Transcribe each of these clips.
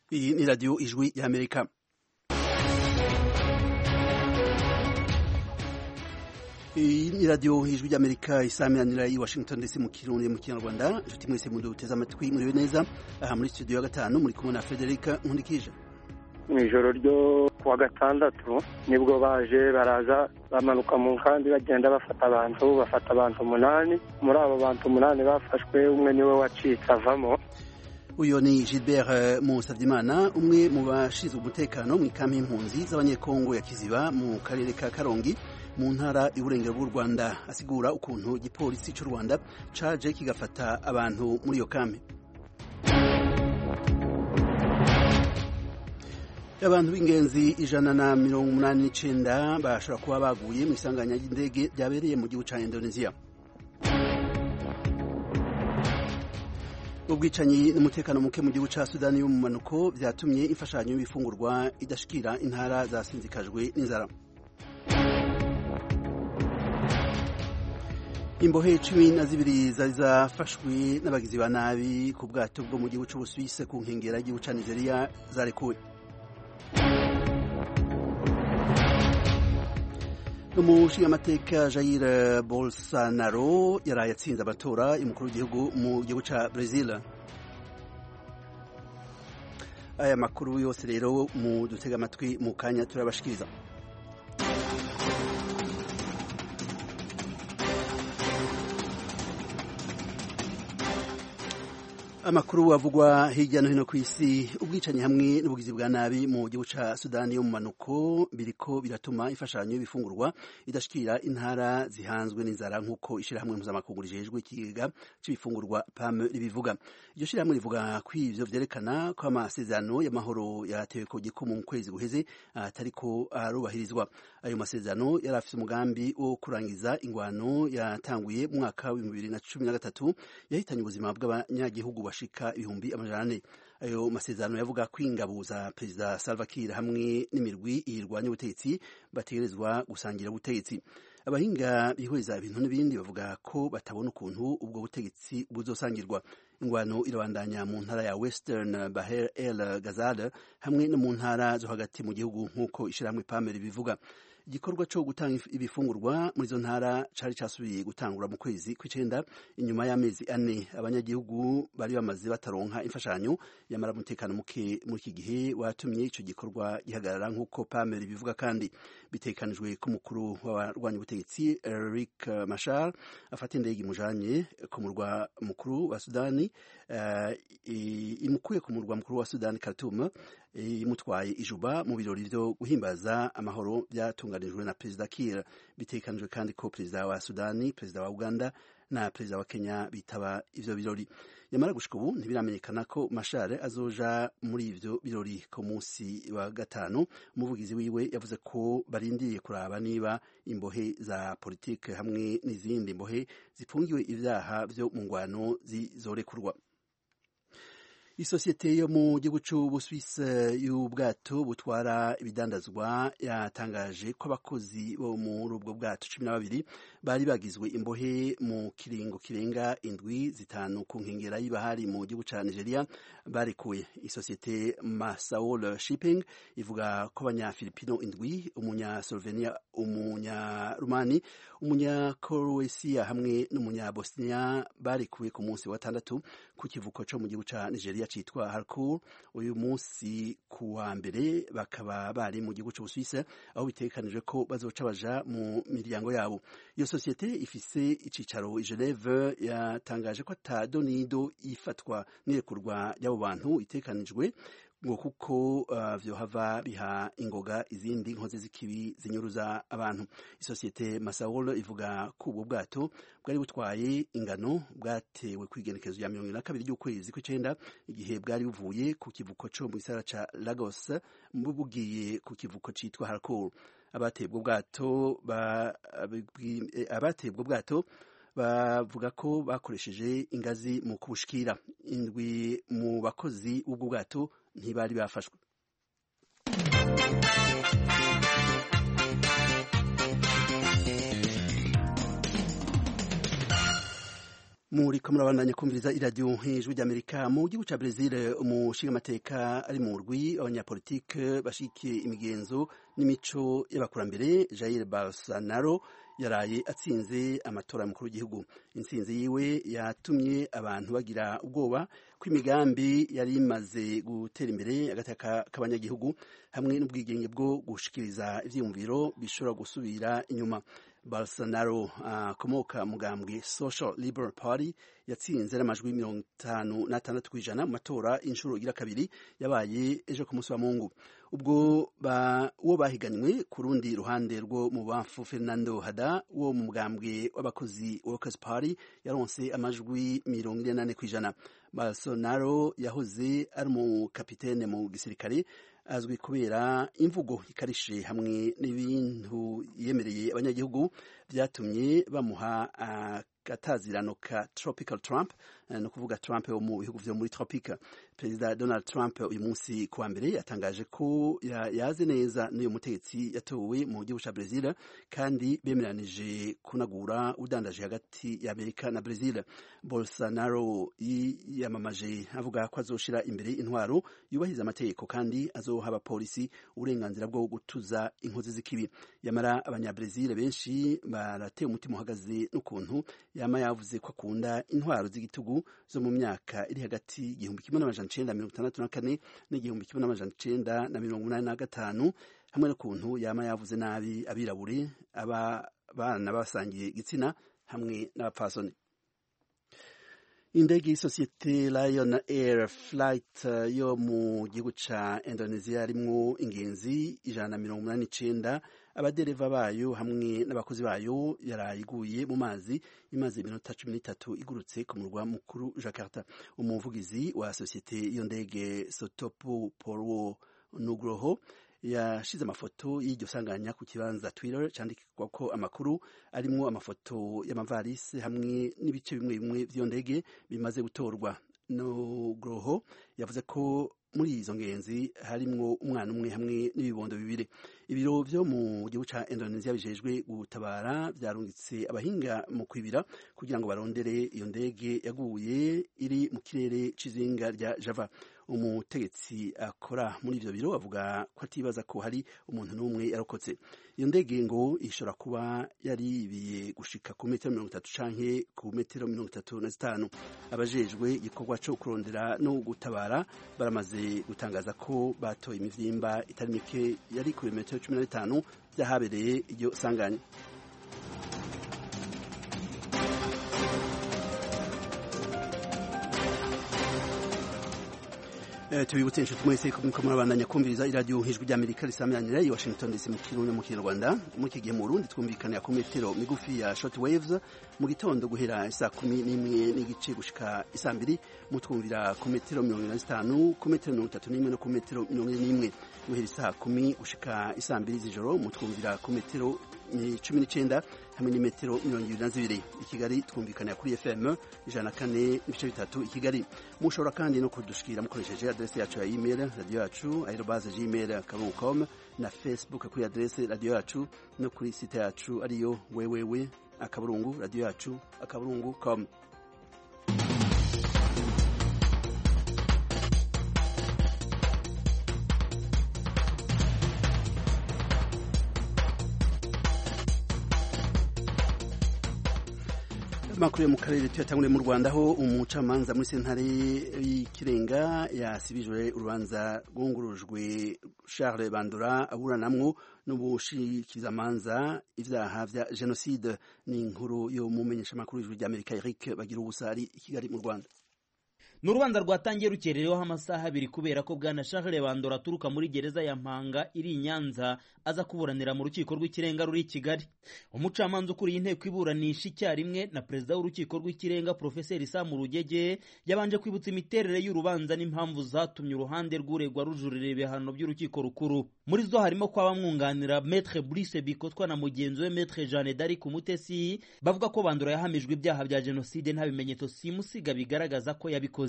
Iyi ni radiyo ijwi y'Amerika iyi ni radiyo ijwi ry'amerika isaminanira i washington dc mu kirundi mu kinyarwanda inshuti mwese muduteze amatwi muriwe neza aha muri studio ya gatanu muri kumwe na frederica nkundikije mu ijoro ryo kuwa gatandatu nibwo baje baraza bamanuka mu nkambi bagenda bafata abantu bafata abantu umunani muri abo bantu umunani bafashwe umwe niwe wacitse avamo uyu ni gilbert musabyimana umwe mu bashinzwe umutekano mu ikambi y'impunzi z'abanyekongo ya kiziba mu karere ka karongi mu ntara y'uburengero bw'u rwanda asigura ukuntu igipolisi cy'u rwanda caje kigafata abantu muri iyo kambi abantu b'ingenzi ijana na mirongo umunani n'icenda bashobora kuba baguye mu isanganya ry'indege ryabereye mu gihugu ca indonesia ubwicanyi n'umutekano muke mu gihugu ca sudani y'umumanuko vyatumye imfashanyo y'ibifungurwa idashikira intara zasinzikajwe n'inzara imbohe cumi na zibiri zari zafashwe n'abagizi ba nabi ku bwato bwo mu gihugu c'ubusuwise ku nkengera y'igihugu ca nigeria zarekuwe umushingamateka jair bolsonaro yaraye atsinze amatora y'umukuru w'igihugu mu gihugu ca brazil aya makuru yose rero mu dutega amatwi mu kanya turabashikiriza amakuru avugwa hirya no hino ku isi ubwicanyi hamwe n'ubugizi bwa nabi mu gihugu ca sudani yo mu manuko biriko biratuma imfashanyo y'ibifungurwa idashikira intara zihanzwe n'inzara nk'uko ishirahamwe mpuzamakungu rijejwe ikigega c'ibifungurwa pam ribivuga iryo shirahamwe rivuga ko ivyo vyerekana ko amasezerano y'amahoro yatewe ku gikumu mu kwezi guheze atariko arubahirizwa ayo masezerano yari afise umugambi wo kurangiza ingwano yatanguye mu mwaka w'ibihumbi bibiri na cumi na gatatu yahitanye ubuzima bw'abanyagihugu bashika ibihumbi amajana ane ayo masezerano yavuga ko ingabo za perezida Salva Kiir hamwe n'imirwi irwanya ubutegetsi bategerezwa gusangira ubutegetsi abahinga bihweza ibintu n'ibindi bavuga ko batabona ukuntu ubwo butegetsi buzosangirwa ingwano irabandanya mu ntara ya Western Bahr el Ghazal hamwe no mu ntara zo hagati mu gihugu nk'uko ishirahamwe Pamela bivuga igikorwa cyo gutanga ibifungurwa muri izo ntara cari casubiye gutangura mu kwezi kw'icenda inyuma y'amezi ane abanyagihugu bari bamaze bataronka imfashanyo yamara umutekano muke muri iki gihe watumye ico gikorwa gihagarara nk'uko Pamela bivuga kandi bitekanijwe ko umukuru w'abarwanya ubutegetsi Riek Machar afata indege imujanye ku murwa mukuru wa Sudani uh, imukuye ku murwa mukuru wa Sudani Khartoum imutwaye ijuba mu birori vyo guhimbaza amahoro byatunganijwe na perezida Kiir bitekanijwe kandi ko perezida wa Sudani perezida wa Uganda na perezida wa Kenya bitaba ivyo birori yamara gushika ubu ntibiramenyekana ko Mashare azoja muri ivyo birori ku munsi wa gatanu umuvugizi wiwe yavuze ko barindiriye kuraba niba imbohe za politike hamwe n'izindi mbohe zifungiwe ivyaha vyo mu ngwano zizorekurwa isosiyete yo mu gihugu c'ubuswise y'ubwato butwara ibidandazwa yatangaje ko abakozi bo muri ubwo bwato cumi na babiri bari bagizwe imbohe mu kiringo kirenga indwi zitanu ku nkengera y'ibahari mu gihugu ca nigeria barekuwe isosiyete masaol shipping ivuga ko abanyafilipino indwi umunyaslovenia umunyarumani umunyakroatia hamwe n'umunyabosnia barekuwe ku munsi wa gatandatu ku kivuko co mu gihugu ca nigeria citwa Harcourt uyu munsi ku wa mbere bakaba bari mu gihugu c'Ubusuwisi aho bitegekanijwe ko bazoca baja mu miryango yabo iyo sosiyete ifise icicaro i Geneve yatangaje ko ata donido ifatwa n'irekurwa ry'abo bantu itegekanijwe ngo kuko uh, vyohava biha ingoga izindi nkozi z'ikibi zinyuruza abantu isosiyete Masaol ivuga ko ubwo bwato bwari butwaye ingano bwatewe kwigenekezo ya mirongo na kabiri ry'ukwezi kw'icenda igihe bwari buvuye ku kivuko co mu gisagara ca Lagos bugiye ku kivuko citwa Harcourt abateye ubwo bwato abateye ubwo bwato bavuga ko bakoresheje ingazi mu kubushikira indwi mu bakozi b'ubwo bwato ntibari bafashwe muriko murabandanya kumviriza iradiyo ijwi ry'amerika mu gihugu ca brezil umushingamateka ari mu rwi abanyapolitike bashigikiye imigenzo n'imico y'abakurambere jair bolsonaro yaraye atsinze amatora y'umukuru w'igihugu intsinzi yiwe yatumye abantu bagira ubwoba ko imigambi yari imaze gutera imbere agateka k'abanyagihugu hamwe n'ubwigenge bwo gushikiriza ivyiyumviro bishobora gusubira inyuma Bolsonaro akomoka uh, mugambwe Social Liberal Party yatsinze n'amajwi mirongo itanu n'atandatu kw'ijana mu matora inshuro igira kabiri yabaye ejo ku munsi wa Mungu ubwo ba, uwo bahiganywe ku rundi ruhande rwo mu bamfu Fernando Hada wo mu mugambwe w'abakozi Workers Party yaronse amajwi mirongo ine n'ane kw'ijana Bolsonaro yahoze ari umukapitene mu gisirikare azwi kubera imvugo ikarishe hamwe n'ibintu yemereye abanyagihugu byatumye bamuha agatazirano ka tropical Trump no kuvuga Trump wo mu bihugu vyo muri tropica perezida Donald Trump uyu munsi kuwa mbere yatangaje ko yaze neza n'uyu mutegetsi yatowe mu gihugu ca Brazil kandi bemeranije kunagura udandaje hagati ya Amerika na Brazil Bolsonaro yiyamamaje avuga ko azoshira imbere intwaro yubahiriza amategeko kandi azoha abapolisi uburenganzira bwo gutuza inkozi z'ikibi yamara abanyabrezil benshi barateye umutima uhagaze n'ukuntu yama yavuze ko akunda intwaro z'igitugu zo mu myaka iri hagati igihumbi kimwe n'amajana icenda mirongo itandatu na kane n'igihumbi kimwe n'amajana icenda na mirongo umunani na gatanu hamwe n'ukuntu yama yavuze nabi abirabure abana basangiye igitsina hamwe n'abapfasoni indege y'isosiyete Lion Air Flight yo mu gihugu ca Indonesia harimwo ingenzi ijana na mirongo umunani n'icenda abadereva bayo hamwe n'abakozi bayo yarayiguye mu mazi imaze iminota cumi n'itatu igurutse ku murwa mukuru Jakarta umuvugizi wa sosiyete iyo ndege Sotopo Purwo Nugroho yashize amafoto y'iryo sanganya ku kibanza Twitter candikirwa ko amakuru arimwo amafoto y'amavarisi hamwe n'ibice bimwe bimwe vy'iyo ndege bimaze gutorwa Nugroho yavuze ko muri izo ngenzi harimwo umwana umwe hamwe n'ibibondo bibiri ibiro vyo mu gihugu ca Indonesia bijejwe gutabara vyarungitse abahinga mu kwibira kugira ngo barondere iyo ndege yaguye iri mu kirere c'izinga rya Java umutegetsi akora muri ivyo biro avuga ko atibaza ko hari umuntu n'umwe yarokotse iyo ndege ngo ishobora kuba yaribiye gushika ku metero mirongo itatu canke ku metero mirongo itatu na zitanu abajejwe igikorwa co kurondera no gutabara baramaze gutangaza ko batoye imivyimba itari mike yari ku metero cumi na bitanu vyahabereye iryo sanganya tubibutse inshuti mwese ko muriko murabandanya kumviriza iradiyo nk'ijwi ry'amerika risamiranyira i washington dc mu kirundi mu kinyarwanda muri iki gihe mu burundi twumvikanira ku metero migufi ya short waves mu gitondo guhera isaa kumi n'imwe n'igice gushika isaa mbiri mutwumvira ku metero mirongo ine na zitanu ku metero mirongo itatu n'imwe no ku metero mirongo ine n'imwe guhera isaa kumi gushika isaa mbiri z'ijoro mutwumvira ku metero cumi n'icenda hamwe n'imetero mirongo ibiri na zibiri i kigali twumvikanira kuri fm ijana na kane n'ibice bitatu i kigali mushobora kandi no kudushikira mukoresheje adrese yacu ya email radiyo yacu aerobaze gmail akaburungu com na facebook kuri adrese radiyo yacu no kuri site yacu ariyo wewewe akaburungu radiyo yacu akaburungu com makuru yo mu karere tuyatanguriye mu Rwanda aho umucamanza muri sentare y'ikirenga yasibijwe urubanza rwungurujwe Charles Bandora aburanamwo n'ubushikizamanza ivyaha vya genocide ni inkuru yo mu menyeshamakuru y'ijuru ry'Amerika Eric bagira ubusari i Kigali mu Rwanda ni urubanza rwatangiye rukerereweho amasaha abiri kubera ko bwana Charles Bandora aturuka muri gereza ya Mpanga iri i Nyanza aza kuburanira mu rukiko rw'ikirenga ruri i Kigali umucamanza ukuriye inteko iburanisha icyarimwe na perezida w'urukiko rw'ikirenga Profeseri Sam Rugege yabanje kwibutsa imiterere y'urubanza n'impamvu zatumye uruhande rw'uregwa rujurira ibihano by'urukiko rukuru muri zo harimo ko abamwunganira Maître Brice Bikotwa na mugenzi we Maître Jeanne d'Arc Umutesi bavuga ko Bandora yahamijwe ibyaha bya jenoside nta bimenyetso simusiga bigaragaza ko yabikoze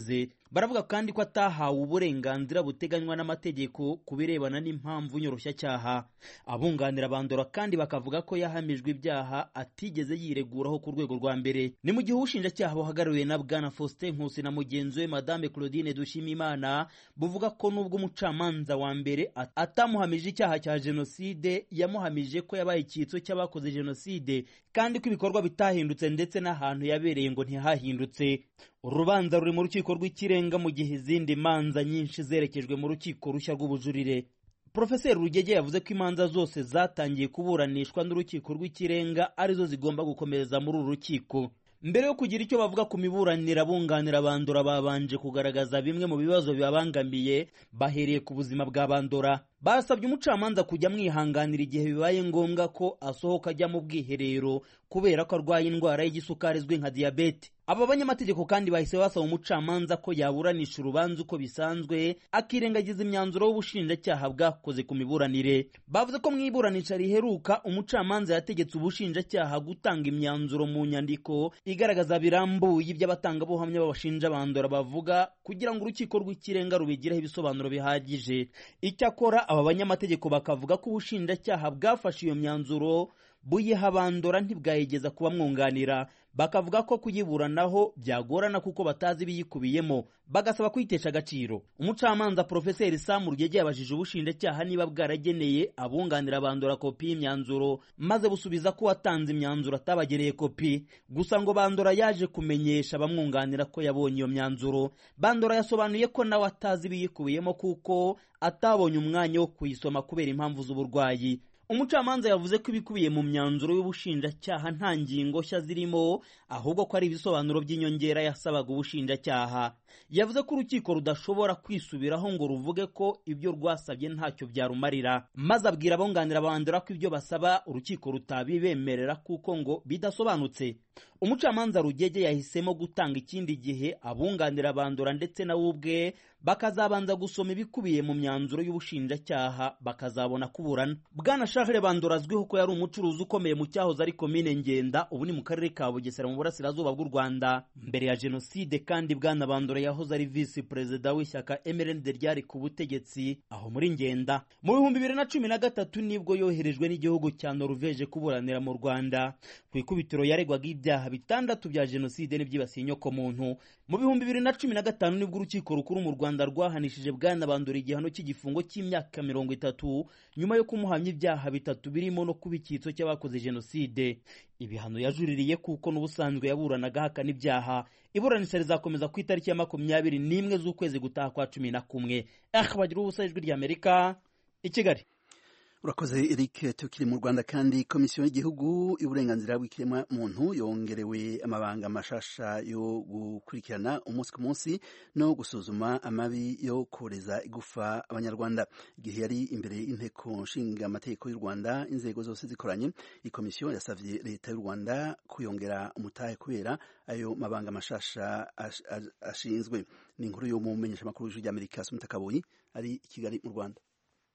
yabikoze baravuga kandi ko atahawe uburenganzira buteganywa n'amategeko ku birebana n'impamvu nyoroshyacyaha abunganira bandora kandi bakavuga ko yahamijwe ibyaha atigeze yireguraho ku rwego rwa mbere ni mu gihe ubushinjacyaha buhagarariwe na bwana faustin nkusi na mugenzi we madame claudine dushimimana buvuga ko n'ubwo umucamanza wa mbere atamuhamije icyaha cya jenoside yamuhamije ko yabaye icyitso cy'abakoze jenoside kandi ko ibikorwa bitahindutse ndetse n'ahantu yabereye ngo ntihahindutse urubanza ruri mu rukiko rw'ikirenga mu gihe izindi manza nyinshi zerekejwe mu rukiko rushya rw'ubujurire Profeseri Rugege yavuze ko imanza zose zatangiye kuburanishwa n'urukiko rw'ikirenga arizo zigomba gukomereza muri uru rukiko mbere yo kugira icyo bavuga ku miburanire abunganira bandora babanje kugaragaza bimwe mu bibazo bibabangamiye bahereye ku buzima bwa bandora basabye umucamanza kujya amwihanganira igihe bibaye ngombwa ko asohoka ajya mu bwiherero kubera ko arwaye indwara y'igisukari izwi nka diyabete aba banyamategeko kandi bahise basaba umucamanza ko yaburanisha urubanza uko bisanzwe akirengagiza imyanzuro w'ubushinjacyaha bwakoze ku miburanire bavuze ko mu iburanisha riheruka umucamanza yategetse ubushinjacyaha gutanga imyanzuro mu nyandiko igaragaza birambuye iby'abatangabuhamya babashinja bandora bavuga kugira ngo urukiko rw'ikirenga rubigireho ibisobanuro bihagije icyakora aba banyamategeko bakavuga ko ubushinjacyaha bwafashe iyo myanzuro buyiha bandora ntibwayigeza kubamwunganira bakavuga ko kuyiburanaho byagorana kuko batazi ibiyikubiyemo bagasaba kwitesha agaciro umucamanza porofeseri samu rugege yabajije ubushinjacyaha niba bwarageneye abunganira bandora kopi y'imyanzuro maze busubiza ko watanze imyanzuro atabagereye kopi gusa ngo bandora yaje kumenyesha abamwunganira ko yabonye iyo myanzuro bandora yasobanuye ko nawe atazi ibiyikubiyemo kuko atabonye umwanya wo kuyisoma kubera impamvu z'uburwayi umucamanza yavuze ko ibikubiye mu myanzuro y'ubushinjacyaha nta ngingo nshya zirimo ahubwo ko ari ibisobanuro by'inyongera yasabaga ubushinjacyaha yavuze ko urukiko rudashobora kwisubiraho ngo ruvuge ko ibyo rwasabye ntacyo byarumarira maze abwira abunganira bandura ko ibyo basaba urukiko rutabibemerera kuko ngo bidasobanutse umucamanza rugege yahisemo gutanga ikindi gihe abunganira bandura ndetse nawe ubwe bakazabanza gusoma ibikubiye mu myanzuro y'ubushinjacyaha bakazabona kuburana bwana shahere bandura azwiho ko yari umucuruzi ukomeye mu cyahoze ari komine ngenda ubu ni mu karere ka bugesera mu burasirazuba bw'u rwanda mbere ya jenoside kandi bwana bandura yahoze ari visi perezida w'ishyaka mrnd ryari ku butegetsi aho muri ngenda mu bihumbi bibiri na cumi na gatatu nibwo yoherejwe n'igihugu cya noruveje kuburanira mu rwanda ku ikubitiro yaregwaga ibyaha bitandatu bya jenoside n'ibyibasiye inyokomuntu mu bihumbi bibiri na cumi na gatanu nibwo urukiko rukuru mu rwanda rwahanishije bwana bandura igihano cy'igifungo cy'imyaka mirongo itatu nyuma yo kumuhamya ibyaha bitatu birimo no kuba icyitso cy'abakoze jenoside ibihano yajuririye kuko n'ubusanzwe yaburanaga ahakana ibyaha iburanisha rizakomeza ku itariki ya makumyabiri n'imwe z'ukwezi gutaha kwa cumi na kumwe aha bagira ubusa ijwi ry'amerika i kigali urakoze eric tukiri mu rwanda kandi komisiyo y'igihugu y'uburenganzira bw'ikiremwa muntu yongerewe amabanga mashasha yo gukurikirana umunsi ku munsi no gusuzuma amabi yo koreza igufa abanyarwanda igihe yari imbere y'inteko nshinga amategeko y'u rwanda inzego zose zikoranye iyi komisiyo yasabye leta y'u rwanda kuyongera umutahe kubera ayo mabanga mashasha ashinzwe ni inkuru yo mu menyeshamakuru w'ijwi ry'amerika sumita kabuyi ari i kigali mu rwanda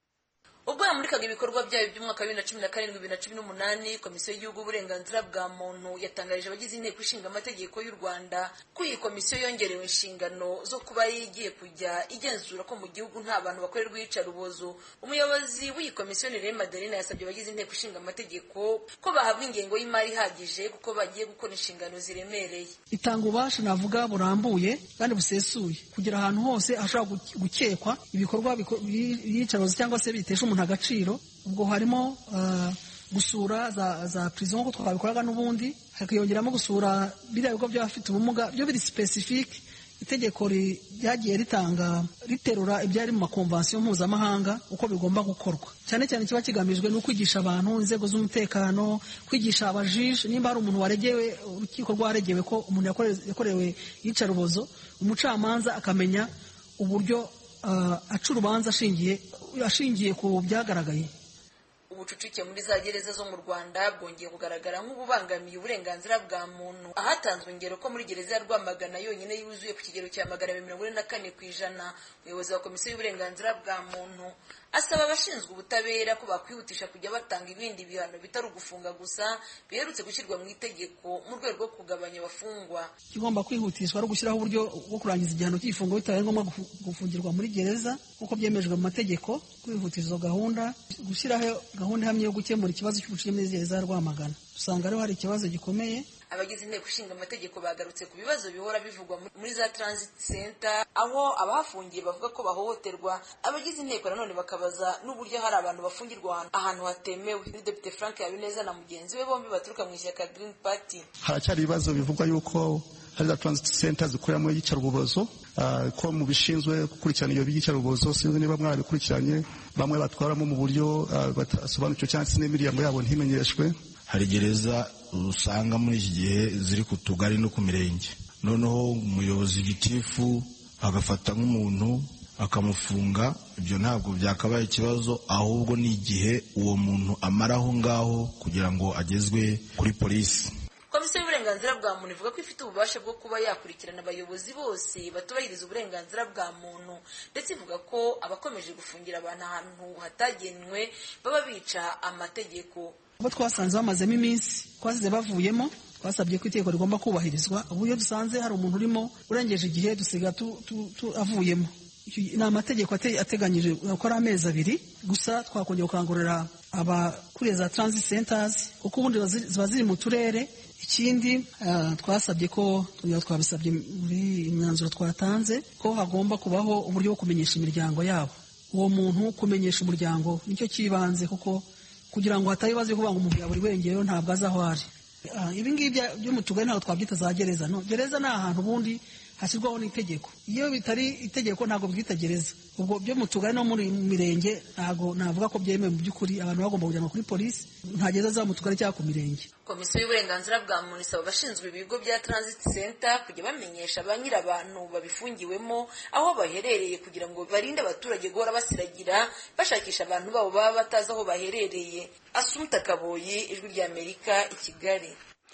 ubwo yamurikaga ibikorwa byayo by'umwaka wa bibiri na cumi na karindwi bibiri na cumi n'umunani komisiyo y'igihugu uburenganzira bwa muntu yatangarije abagize inteko ishinga amategeko y'u rwanda ko iyi komisiyo yongerewe inshingano zo kuba igiye kujya igenzura ko mu gihugu nta bantu bakorerwa iyicarubozo umuyobozi w'iyi komisiyo ni rema maderina yasabye abagize inteko ishinga amategeko ko bahabwa ingengo y'imari ihagije kuko bagiye gukora inshingano ziremereye itanga ububasha navuga burambuye kandi busesuye kugira ahantu hose hashobora gukekwa ibikorwa by'iyicarubozo cyangwa se bitesha umuntu agaciro ubwo harimo gusura za za prison nk'uko twabikoraga n'ubundi hakiyongeramo gusura biriya bigo by'abafite ubumuga byo biri specific itegeko ryagiye ritanga riterura ibyari mu makonvansiyo mpuzamahanga uko bigomba gukorwa cyane cyane kiba kigamijwe no kwigisha abantu inzego z'umutekano kwigisha abajije nimba hari umuntu waregewe urukiko rwaregewe ko umuntu yakorewe iyicarubozo umucamanza akamenya uburyo aca urubanza ashingiye ashingiye ku byagaragaye ubucucike muri za gereza zo mu rwanda bwongeye kugaragara nk'ububangamiye uburenganzira bwa muntu ahatanzwe ingero ko muri gereza ya rwamagana yonyine yuzuye ku kigero cya magana abiri mirongo ine na kane ku ijana umuyobozi wa komisiyo y'uburenganzira bwa muntu asaba abashinzwe ubutabera ko bakwihutisha kujya batanga ibindi bihano bitari ugufunga gusa biherutse gushyirwa mu itegeko mu rwego rwo kugabanya abafungwa ikigomba kwihutishwa ari ugushyiraho uburyo bwo kurangiza igihano cy'igifungo bitabaye ngombwa gufungirwa muri gereza nk'uko byemejwe mu mategeko kwihutiza izo gahunda gushyiraho gahunda ihamye yo gukemura ikibazo cy'ubucucike muri gereza ya rwamagana usanga rero hari ikibazo gikomeye abagize inteko ishinga amategeko bagarutse ku bibazo bihora bivugwa muri za transit center aho abahafungiye bavuga ko bahohoterwa abagize inteko nanone bakabaza n'uburyo hari abantu bafungirwa ahantu hatemewe depite frank habineza na mugenzi we bombi baturuka mu ishyaka green party haracyari ibibazo bivugwa yuko hari za transit center zikoreramo iyicarubozo ko mu bishinzwe gukurikirana iyo by'iyicarubozo sinzi niba mwarabikurikiranye bamwe batwaramo mu buryo badasobanukiwe cyangwa se n'imiryango yabo ntimenyeshwe hari gereza usanga muri iki gihe ziri ku tugari no ku mirenge noneho umuyobozi gitifu agafata nk'umuntu akamufunga ibyo ntabwo byakabaye ikibazo ahubwo ni igihe uwo muntu amara aho ngaho kugira ngo agezwe kuri polisi komisiyo y'uburenganzira bwa muntu ivuga ko ifite ububasha bwo kuba yakurikirana abayobozi bose batubahiriza uburenganzira bwa muntu ndetse ivuga ko abakomeje gufungira abantu ahantu hatagenwe baba bica amategeko abo twasanze bamazemo iminsi twasize bavuyemo twasabye ko itegeko rigomba kubahirizwa ubu iyo dusanze hari umuntu urimo urengeje igihe dusiga avuyemo ni amategeko ateganyije ko ari amezi abiri gusa twakongera gukangurira abakuriye za transit centers kuko ubundi ziba ziri mu turere ikindi twasabye ko twabisabye muri imyanzuro twatanze ko hagomba kubaho uburyo bwo kumenyesha imiryango yabo uwo muntu kumenyesha umuryango nicyo cy'ibanze kuko kugira ngo hatabe ibibazo byo kuvuga ngo umuntu yabura irengero ntabwo azi aho ari ibi ngibi byo mu tugari ntabwo twabyita za gereza no gereza ni ahantu ubundi hashyirwaho n'itegeko iyo bitari itegeko ntabwo bwita gereza ubwo byo mu tugari no muri mirenge ntabwo navuga ko byemewe mu by'ukuri abantu bagomba kujyanwa kuri polisi nta gereza zaba mu tugari cyangwa ku mirenge komisiyo y'uburenganzira bwa muntu isaba abashinzwe ibigo bya transit center kujya bamenyesha ba nyir'abantu babifungiwemo aho baherereye kugira ngo barinde abaturage guhora basiragira bashakisha abantu babo baba batazi aho baherereye asumta kaboyi ijwi ry'amerika i kigali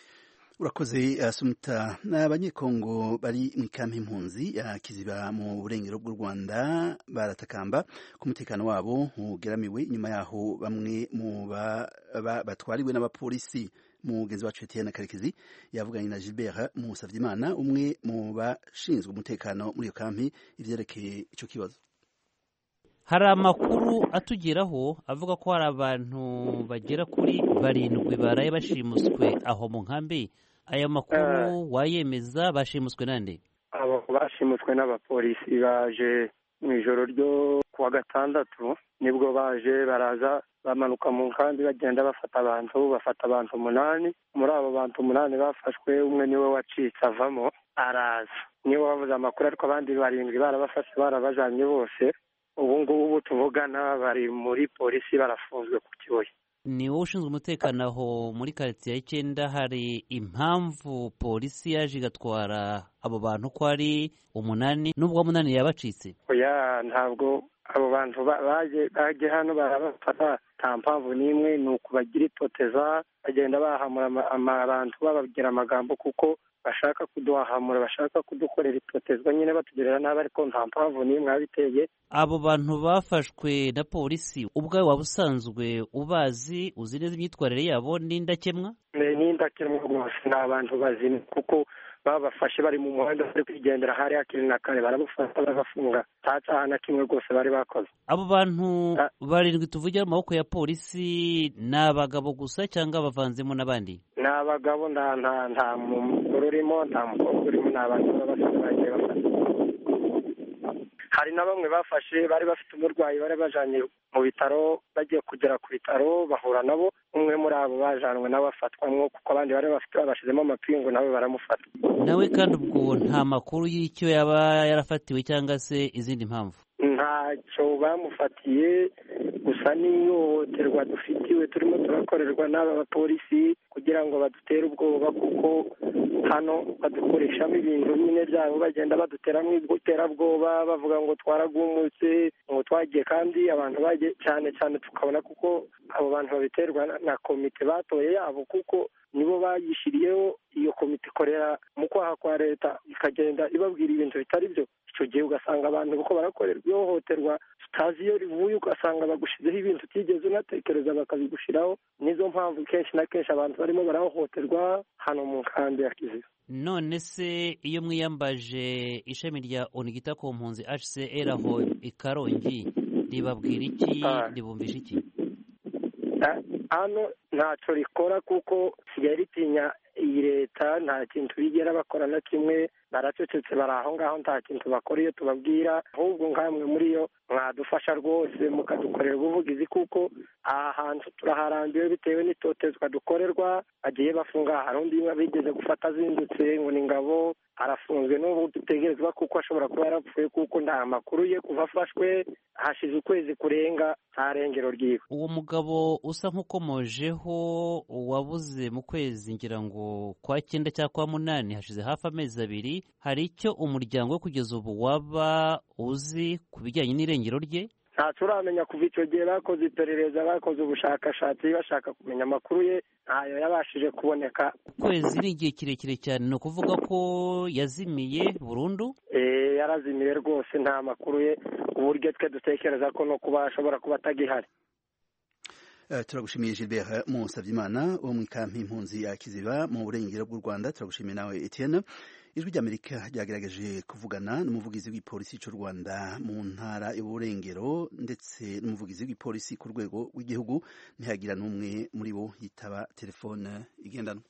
urakoze asumta ni abanyekongo bari mu ikampi impunzi ya kiziba mu burengero bw'u rwanda baratakamba ko umutekano wabo ugeramiwe nyuma yaho bamwe mu batwariwe n'abapolisi mugenzi wacu Etienne Karekezi yavuganye na Gilbert Musavyimana umwe mu bashinzwe umutekano muri iyo kampi ivyerekeye ico kibazo hari amakuru atugeraho avuga ko hari abantu bagera kuri barindwi baraye bashimuswe aho mu nkambi aya makuru wayemeza bashimuswe nande abo bashimuswe n'abapolisi baje mu ijoro ryo kuwa gatandatu nibwo baje baraza bamanuka mu nkambi bagenda bafata abantu bafata abantu umunani muri abo bantu umunani bafashwe umwe niwe wacitse avamo araza niwe wavuze amakuru ariko abandi barindwi barabafashe barabajanye bose ubu ngubu tuvugana bari muri polisi barafunzwe ku kibuye ni wowe ushinzwe umutekano aho muri karitsiye y'icyenda hari impamvu polisi yaje igatwara abo bantu ko ari umunani n'ubwo umunani yabacitse oya ntabwo abo bantu baje hano barabafata nta mpamvu n'imwe ni ukubagira itoteza bagenda bahamura abantu bababwira amagambo kuko bashaka kuduhahamura bashaka kudukorera itotezwa nyine batugerera nabi ariko nta mpamvu n'imwe yabiteye abo bantu bafashwe na polisi ubwawe waba usanzwe ubazi uzi neza imyitwarire yabo n'indakemwa ni indakemwa rwose ni abantu bazima kuko babafashe bari mu muhanda bari kwigendera hari hakiri na kare barabafata barabafunga nta cyaha na kimwe rwose bari bakoze abo bantu barindwi tuvugira mu maboko ya polisi ni abagabo gusa cyangwa bavanzemo n'abandi ni abagabo nta nta nta mugore urimo nta mukobwa urimo ni abantu b'abasore bagiye bafata hari na bamwe bafashe bari bafite umurwayi bari bajanye mu bitaro bagiye kugera ku bitaro bahura nabo umwe muri abo bajanwe nawe afatwamwo kuko abandi bari bafite babashizemo amapingu nawe baramufata nawe kandi ubwo nta makuru y'icyo yaba yarafatiwe cyangwa se izindi mpamvu ntacyo bamufatiye gusa n'ihohoterwa dufitiwe turimo turakorerwa n'aba bapolisi kugira ngo badutere ubwoba kuko hano badukoreshamo ibintu nyine byabo bagenda baduteramo iterabwoba bavuga ngo twaragumutse ngo twagiye kandi abantu bagiye cyane cyane tukabona kuko abo bantu babiterwa na komite batoye yabo kuko nibo bayishyiriyeho iyo komite ikorera mu kwaha kwa leta ikagenda ibabwira ibintu bitari byo icyo gihe ugasanga abantu kuko barakorerwa ihohoterwa tutazi iyo rivuye ugasanga bagushyizeho ibintu utigeze unatekereza bakabigushyiraho nizo mpamvu kenshi na kenshi abantu barimo barahohoterwa hano mu nkambi ya kiziba none se iyo mwiyambaje ishami rya onigita ku mpunzi hcr aho i karongi ribabwira iki ribumvisha iki hano ntacyo rikora kuko sigaye ritinya iyi leta nta kintu bigera bakora na kimwe baracecetse bari aho ngaho nta kintu bakora iyo tubabwira ahubwo nkamwe muri yo mwadufasha rwose mukadukorera ubuvugizi kuko aha hantu turaharambiwe bitewe n'itotezwa dukorerwa bagiye bafunga hari undi bigeze gufata azindutse ngo ni ngabo arafunzwe n'ubu dutegerezwa kuko ashobora kuba yarapfuye kuko nta makuru ye kuva afashwe hashize ukwezi kurenga nta rengero ryiwe uwo mugabo usa nk'ukomojeho wabuze mu kwezi ngira ngo kwa cyenda cyangwa kwa munani hashize hafi amezi abiri hari icyo umuryango we kugeza ubu waba uzi ku bijyanye n'irengero rye ntacyo uramenya kuva icyo gihe bakoze iperereza bakoze ubushakashatsi bashaka kumenya amakuru ye ntayo yabashije kuboneka ukwezi ni igihe kirekire cyane ni ukuvuga ko yazimiye burundu yarazimiye rwose nta makuru ye uburyo twe dutekereza ko no kuba ashobora kuba atagihari turagushimiye Gilbert Musabyimana wo mu ikampi impunzi ya Kiziba mu burengero bw'u Rwanda turagushimiye nawe Etienne ijwi ry'Amerika ryagerageje kuvugana n'umuvugizi w'igipolisi cy'u Rwanda mu ntara y'uburengero ndetse n'umuvugizi w'igipolisi ku rwego rw'igihugu ntihagira n'umwe muri bo yitaba telefone igendanwa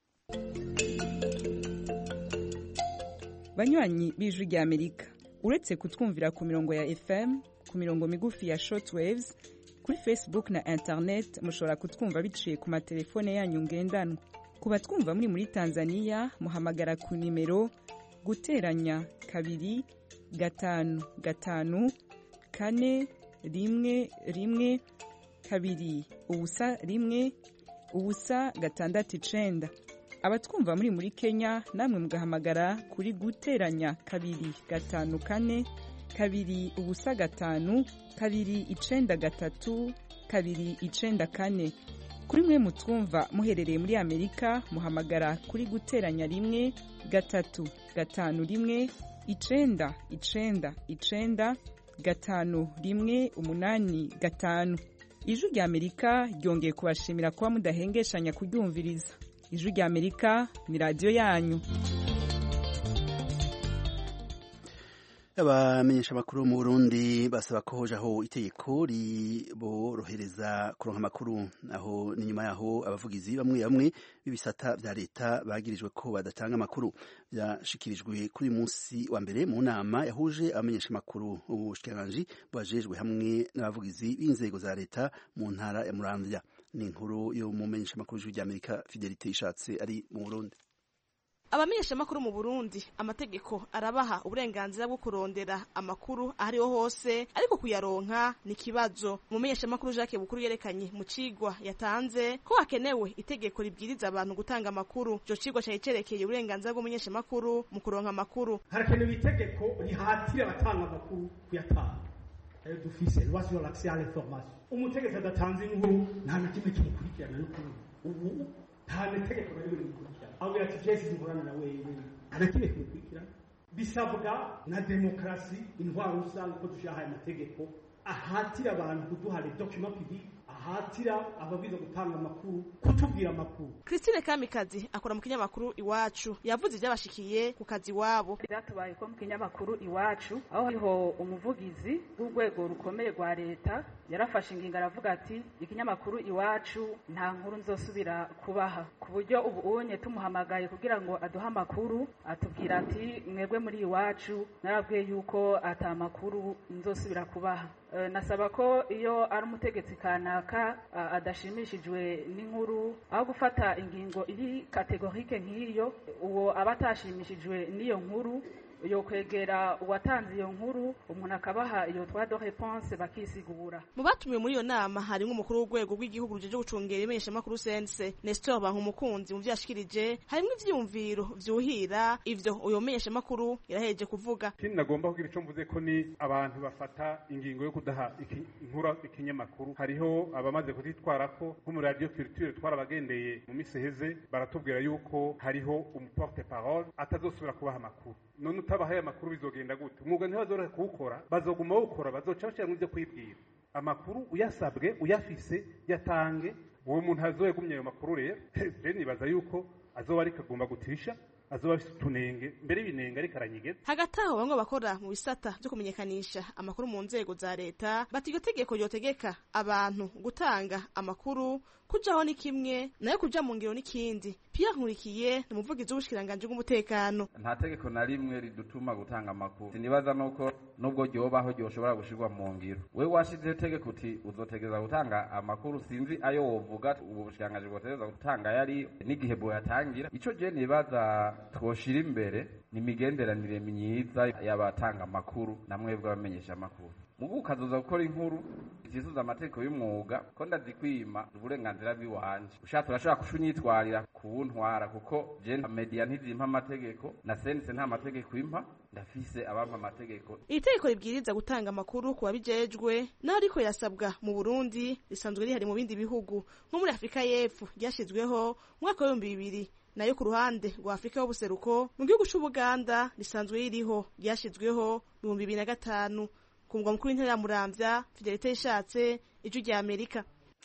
banywanyi b'ijwi ry'Amerika uretse kutwumvira ku mirongo ya FM ku mirongo migufi ya shortwaves kuri facebook na internet mushobora kutwumva biciye ku matelefone yanyu ngendanwa ku batwumva muri muri tanzania muhamagara ku nimero guteranya kabiri gatanu gatanu kane rimwe rimwe kabiri ubusa rimwe ubusa gatandatu icenda abatwumva muri muri kenya namwe mugahamagara kuri guteranya kabiri gatanu kane kabiri ubusa gatanu kabiri icenda gatatu kabiri icenda kane kuri mwe mutwumva muherereye muri amerika muhamagara kuri guteranya rimwe gatatu gatanu rimwe icenda icenda icenda gatanu rimwe umunani gatanu ijwi rya amerika ryongeye kubashimira kuba mudahengeshanya kuryumviriza ijwi rya amerika ni radiyo yanyu abamenyesha amakuru mu Burundi basaba ko hojaho itegeko riborohereza kuronka amakuru aho ni nyuma yaho abavugizi bamwe bamwe b'ibisata vya leta bagirijwe ko badatanga amakuru byashikirijwe kuri munsi wa mbere mu nama yahuje abamenyesha amakuru ubushikiranganji bwajejwe hamwe n'abavugizi b'inzego za leta mu ntara ya Muramvya ni inkuru yo mu menyesha amakuru y'ijwi ry'Amerika Fidelite ishatse ari mu Burundi abamenyeshamakuru mu burundi amategeko arabaha uburenganzira bwo kurondera amakuru ahariho hose ariko kuyaronka ni ikibazo umumenyeshamakuru jacques bukuru yerekanye mu cigwa yatanze ko hakenewe itegeko ribwiriza abantu gutanga amakuru ico cigwa cari cerekeye uburenganzira bw'umumenyeshamakuru mu kuronka amakuru harakenewe itegeko rihatira abatanga amakuru kuyatanga ayo dufise loi sur l'accès à l'information umutegetsi adatanze inkuru nta na kimwe kimukurikirana n'ukuri ubu nta netegeko na rimwe rimukurikirana aho ati jesi nkorana na wewe arakine kumukurikirana bisabwa na demokarasi intwaro rusange ko dushyiraho aya mategeko ahatira abantu kuduha les documents publics ahatira ababiza gutanga amakuru kutubwira amakuru christine kamikazi akora mu kinyamakuru iwacu yavuze ibyabashikiye ku kazi iwabo byatubaye ko mu kinyamakuru iwacu aho hariho umuvugizi w'urwego rukomeye rwa leta yarafashe ingingo aravuga ati ikinyamakuru iwacu nta nkuru nzosubira kubaha ku buryo ubu unye tumuhamagaye kugira ngo aduhe amakuru atubwira ati mwebwe muri iwacu narabwiye yuko ata makuru nzosubira kubaha nasaba ko iyo ari umutegetsi kanaka adashimishijwe n'inkuru aho gufata ingingo iri kategorike nk'iyo uwo aba atashimishijwe n'iyo nkuru yo kwegera uwatanze iyo nkuru umuntu akabaha iyo twa de réponse bakisigura mu batumiwe muri iyo nama harimo umukuru w'urwego rw'igihugu rujeje gucungera imenyeshamakuru sense Nestor Bankumukunzi mu vyashikirije harimo ivyiyumviro vyuhira ivyo uyo menyeshamakuru yaraheje kuvuga ikindi nagomba kugira ico mvuze ko ni abantu bafata ingingo yo kudaha inkura ikinyamakuru hariho abamaze kuzitwarako nko muri radio culture twarabagendeye mu misi heze baratubwira yuko hariho umuporte parole atazosubira kubaha amakuru none utabahaye amakuru bizogenda gute umwuga ntibazorohe kuwukora bazoguma bawukora bazoca bashiramwo ivyo kwibwira amakuru uyasabwe uyafise yatange uwo muntu azoyegumye ayo makuru rero je nibaza yuko azoba ariko agomba gutisha azoba afise utunenge mbere y'ibinenge ariko aranyigeza hagati aho bamwe bakora mu bisata vyo kumenyekanisha amakuru mu nzego za leta bati iryo tegeko ryotegeka abantu gutanga amakuru kujaho ni kimwe nayo kuja mu ngiro n'ikindi Pierre Nkurikiye ni umuvugizi w'ubushikiranganji bw'umutekano nta tegeko na rimwe ridutuma gutanga amakuru sinibaza nuko nubwo ryobaho ryoshobora gushirwa mu ngiro we washizeho itegeko uti uzotegereza gutanga amakuru sinzi ayo wovuga ubu bushikiranganji bwotegereza gutanga yari n'igihe bwoyatangira ico je nibaza twoshira imbere ni imigenderanire myiza y'abatanga amakuru na mwebwe abamenyesha amakuru mugu ukazoza gukora inkuru zisuza amategeko y'umwuga ko ndazikwima uburenganzira bw'iwanje ushatse urashobora kushunyitwarira kuwuntwara kuko je media ntizimpa amategeko na sense nta mategeko impa ndafise abampa amategeko iri tegeko ribwiriza gutanga amakuru ku babijejwe naho ariko rirasabwa mu burundi risanzwe rihari mu bindi bihugu nko muri afurika y'epfo ryashyizweho mu mwaka w'ibihumbi bibiri nayo ku ruhande rwa afurika y'ubuseruko mu gihugu c'ubuganda risanzwe ririho ryashyizweho mu bihumbi bibiri na gatanu ku mugwa mukuru w'intara ya muramvya fidelite yishatse ijwi rya amerika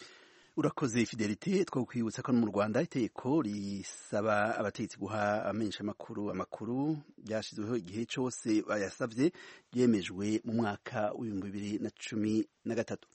urakoze fidelite two kwibutsa ko no mu rwanda itegeko risaba abategetsi guha abamenyesha amakuru amakuru ryashyizweho igihe cyose bayasabye ryemejwe mu mwaka w'ibihumbi bibiri na cumi na gatatu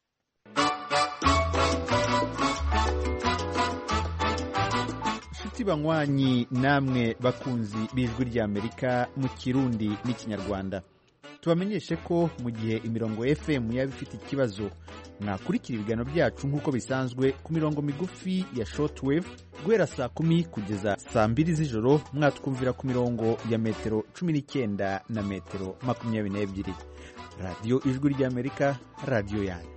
inshuti banywanyi namwe bakunzi b'ijwi ry'amerika mu kirundi n'ikinyarwanda tubamenyeshe ko mu gihe imirongo fm yaba ifite ikibazo mwakurikira ibiganiro byacu nk'uko bisanzwe ku mirongo migufi ya shortwave guhera saa kumi kugeza saa mbiri z'ijoro mwatwumvira ku mirongo ya metero cumi n'icyenda na metero makumyabiri n'ebyiri radiyo ijwi ry'amerika radiyo yanyu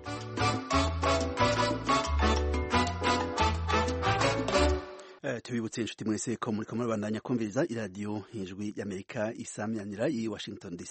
tubibutse inshuti mwese ko muri kumwe bandanya kumviriza iradiyo ijwi y'amerika isamyanira i washington dc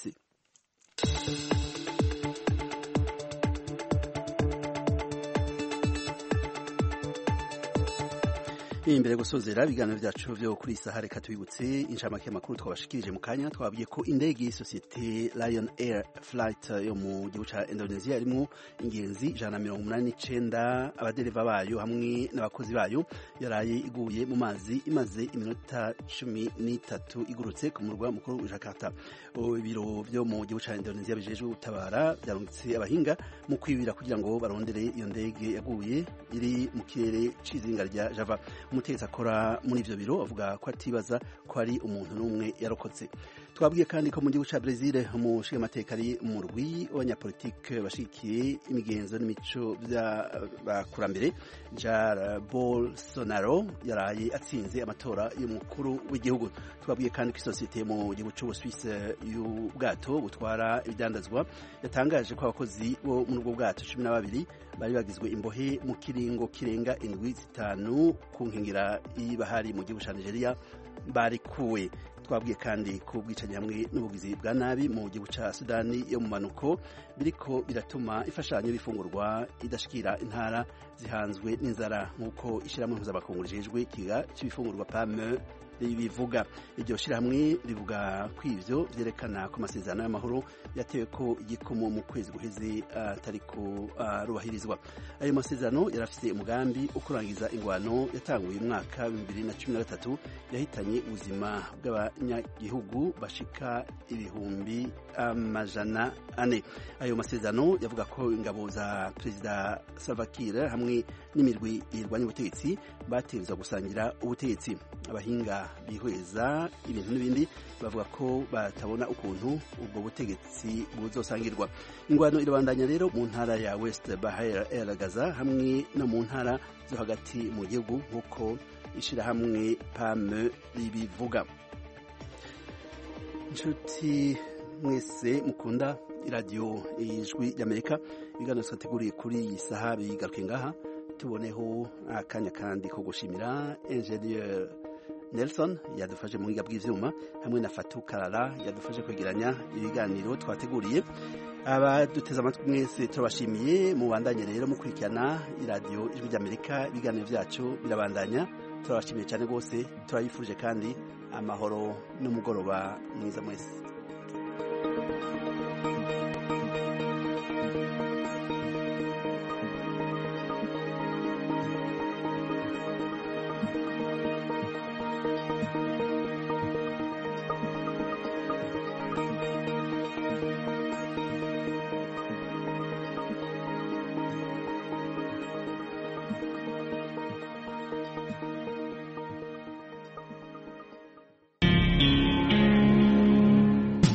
imbere gusozera ibiganiro byacu byo kuri isaha reka tubibutse inshamake y'amakuru twabashikirije mu kanya twabwiye ko indege y'isosiyete Lion Air Flight yo mu gihugu cya Indonesia yarimo ingenzi ijana na mirongo umunani n'icenda abadereva bayo hamwe n'abakozi bayo yaraye iguye mu mazi imaze iminota cumi n'itatu igurutse ku murwa mukuru wa Jakarta ibiro byo mu gihugu cya Indonesia bijejwe gutabara byarungitse abahinga mu kwibira kugira ngo barondere iyo ndege yaguye iri mu kirere c'izinga rya Java umutegetsi akora muri ivyo biro avuga ko atibaza ko ari umuntu n'umwe yarokotse twabwiye kandi ko mu gihugu ca Brazil umushingamateka ari mu rwi w'abanyapolitike bashigikiye imigenzo n'imico by'abakurambere Jair Bolsonaro yaraye atsinze amatora y'umukuru w'igihugu twabwiye kandi ko isosiyete mu gihugu c'Ubusuwisi y'ubwato butwara ibidandazwa yatangaje ko abakozi bo muri ubwo bwato cumi na babiri bari bagizwe imbohe mu kiringo kirenga indwi zitanu ku nkengera y'ibahari mu gihugu ca Nigeria barikuwe twabwiye kandi ko ubwicanyi hamwe n'ubugizi bwa nabi mu gihugu ca Sudani yo mu manuko biriko biratuma imfashanyo bifungurwa idashikira intara zihanzwe n'inzara nk'uko ishyirahamwe mpuzamakungu rijejwe ikiga c'ibifungurwa PAME bivuga iryo shyirahamwe rivuga ko ivyo vyerekana ko amasezerano y'amahoro yatewe ko igikomo mu kwezi guheze atari ko arubahirizwa ayo masezerano yarafise umugambi wo kurangiza ingwano yatanguye umwaka wa bibiri na cumi na gatatu yahitanye ubuzima bw'abanyagihugu bashika ibihumbi amajana ane ayo masezerano yavuga ko ingabo za perezida Salva Kiir hamwe n'imirwi irwanya ubutegetsi bategerezwa gusangira ubutegetsi abahinga bihweza ibintu n'ibindi bavuga ko batabona ukuntu ubwo butegetsi buzosangirwa ingwano irabandanya rero mu ntara ya West Bahia El Gaza hamwe no mu ntara zo hagati mu gihugu nk'uko ishirahamwe PAM ribivuga inshuti mwese mukunda iradiyo ijwi ry'amerika ibiganiro twateguriye kuri iyi saha bigaruke ngaha tuboneho akanya kandi ko gushimira enjeniyeri nelson yadufashe mu buhinga bw'ibyuma hamwe na fatu karara yadufashe kwegeranya ibiganiro twateguriye abaduteze amatwi mwese turabashimiye mubandanye rero mukurikirana iradiyo ijwi ry'amerika ibiganiro byacu birabandanya turabashimiye cyane rwose turabifurije kandi amahoro n'umugoroba mwiza mwese